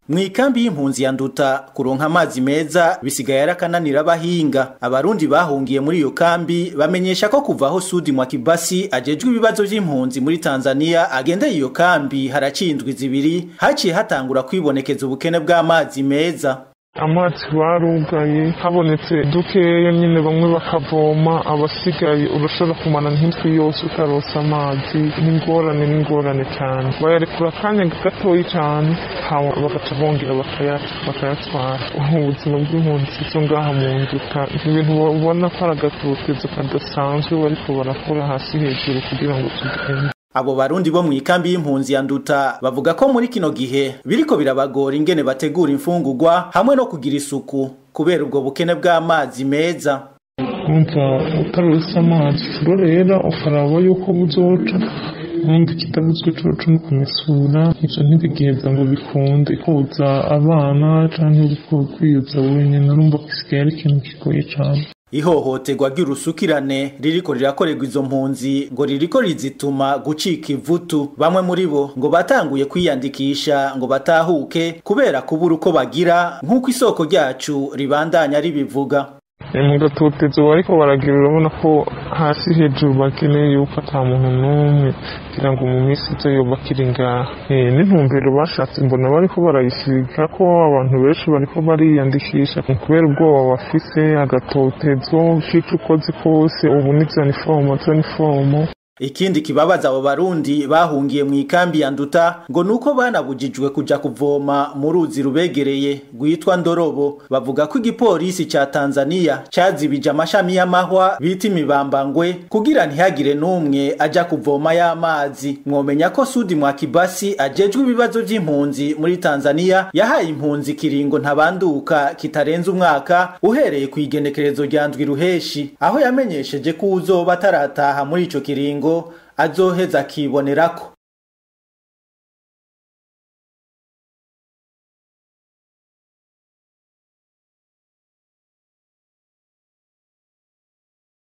Mwikambi y'impunzi ya nduta kuronka amazi meza bisigaye arakananira abahinga abarundi bahungiye muri iyo kambi bamenyesha ko kuva aho Sudi Mwakibasi ajejwe ibibazo vy'impunzi muri Tanzania agendeye iyo kambi haracindwi zibiri haciye hatangura kwibonekeza ubukene bw'amazi meza amazi barugaye habonetse dukeya nyine bamwe bakavoma abasigaye urashobora kumara nk'indwi yose utarosa amazi n'ingorane n'ingorane cyane bayarekura akanya gatoyi cyane hama bagaca bongera bakayatwara ubuzima bw'impunzi zo ngaha mu nduta ibintu ubona ko ari agatotezo kadasanzwe bariko barakora hasi hejuru kugira ngo tugende Abo barundi bo mw'ikambi y'impunzi ya nduta bavuga ko muri kino gihe biriko birabagora ingene bategura imfungurwa hamwe no kugira isuku kubera ubwo bukene bw'amazi meza. Umva utarose amazi rero ukaraba yuko buzoca ubundi kitabuzwe coco no kumesura ivyo ntibigiheza ngo bikunde koza abana canke uriko kwiyuza wenyene urumva gisigaye ari ikintu kigoye cane Ihohoterwa ry'urusukirane ririko rirakorerwa izo mpunzi ngo ririko rizituma gucika ivutu bamwe muri bo ngo batanguye kwiyandikisha ngo batahuke kubera kubura uko bagira nk'uko isoko ryacu ribandanya ribivuga mu gatotezo bariko baragira urabona ko hasi hejuru bakeneye yuko ata muntu n'umwe kugira ngo mu minsi izo yoba akiri ngaha n'intumbero bashatse mbona bariko barayisiga ko abantu benshi bariko bariyandikisha kubera ubwoba bafise agatotezo k'ico ukoze kose ubu ni zanifomo zanifomo Ikindi kibabaza abo barundi bahungiye mu ikambi ya nduta ngo nuko banabujijwe kuja kuvoma mu ruzi rubegereye rwitwa Ndorobo bavuga ko igipolisi ca Tanzania cazibije amashami y'amahwa bita imibambangwe kugira ntihagire n'umwe aja kuvoma y'amazi mwomenya ko Sudi Mwakibasi ajejwe ibibazo vy'impunzi muri Tanzania yahaye impunzi kiringo ntabanduka kitarenze umwaka uhereye ku igenekerezo rya ndwi ruheshi aho yamenyesheje ko uzoba atarataha muri ico kiringo azoheza akibonerako